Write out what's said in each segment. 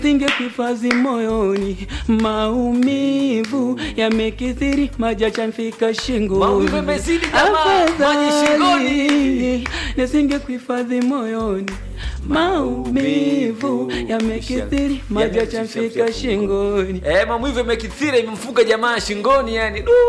Singekuhifadhi moyoni, maumivu yamekithiri, maji yachanifika shingoni. Maumivu yamezidi jamaa, maji shingoni. Afadhali nisingekuhifadhi moyoni, maumivu yamekithiri, maji yachanifika shingoni. Eh, maumivu yamekithira imemfunga jamaa shingoni yani. Du!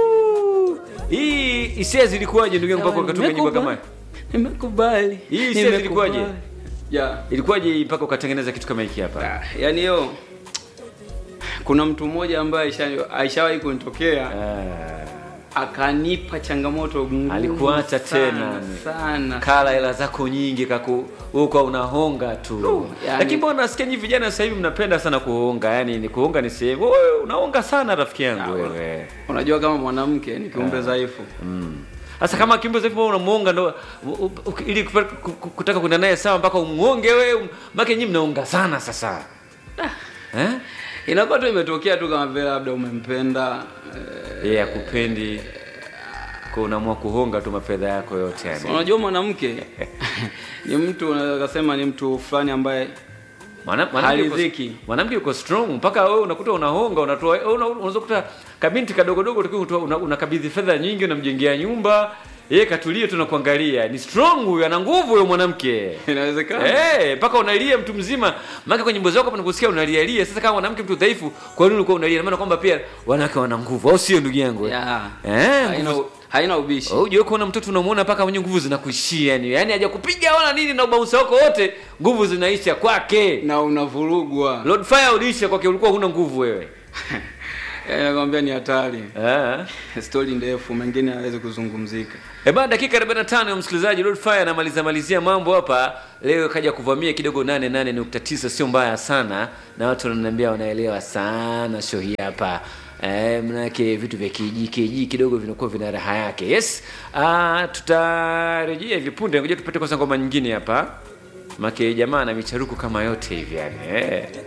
Hii hisia zilikuwaje ndugu yangu mpaka ukatunga nyimbo kama hii? Nimekubali. Hii hisia zilikuwaje? Nimekubali. yeah. Ilikuwaje mpaka ukatengeneza kitu kama hiki hapa? Ah, yani hiyo kuna mtu mmoja ambaye aisha- aishawahi kunitokea Ah, akanipa changamoto ngumu Alikuacha sana, tena. sana kala hela zako nyingi kaku huko unahonga tu. yani- Lakini mbona nasikia nyinyi vijana sasa hivi mnapenda sana kuhonga? Yaani ni kuhonga ni sehemu. Wewe unahonga sana rafiki yangu wewe. unajua kama mwanamke ni kiumbe dhaifu Sasa kama kiumbe sasa unamuonga ndo u- u- u- ili kupa- ku- ku- kutaka kwenda naye sawa mpaka umuonge wewe, make nyinyi mnaonga sana sasa. Eh? inakuwa tu imetokea tu kama vile labda umempenda eh, Yeye akupendi kwa unaamua kuhonga tu mafedha yako yote yani. unajua mwanamke ni mtu unaweza kusema ni mtu fulani ambaye Mwana- mwanamke yuko- Haridhiki. mwanamke yuko strong mpaka wewe unakuta unahonga unatoa wewe una- unaweza kukuta kabinti kadogo dogo tukiwa unatoa- una- unakabidhi fedha nyingi unamjengea nyumba yeye katulie tu na kuangalia ni strong huyo ana nguvu huyo mwanamke inawezekana Eh, mpaka unalia mtu mzima maana kwenye nyimbo zako hapa nakusikia unalialia sasa kama mwanamke mtu dhaifu kwa nini ulikuwa unalia maana kwamba pia wanawake wana nguvu au sio ndugu yangu yeah. eh haina, nguvu- haina ubishi Oh, Ujue kuona mtoto unamuona mpaka mwenye nguvu zinakuishia yani. Yaani hajakupiga wala nini na ubausa wako wote, nguvu zinaisha kwake. na unavurugwa Lord Fire uliisha kwake ulikuwa huna nguvu wewe. Eh, nakwambia ni hatari Eh. stori ndefu mengine hawezi kuzungumzika E bana dakika 45 ya msikilizaji Lord Fire anamaliza malizia mambo hapa. Leo kaja kuvamia kidogo 88.9 sio mbaya sana na watu wananiambia wanaelewa sana show hii hapa. Eh, mnake vitu vya kiji kiji kidogo vinakuwa vina raha yake. Yes. Ah, tutarejea hivi punde. Ngoja tupate kwanza ngoma nyingine hapa. Make jamaa na micharuku kama yote hivi yani. Eh.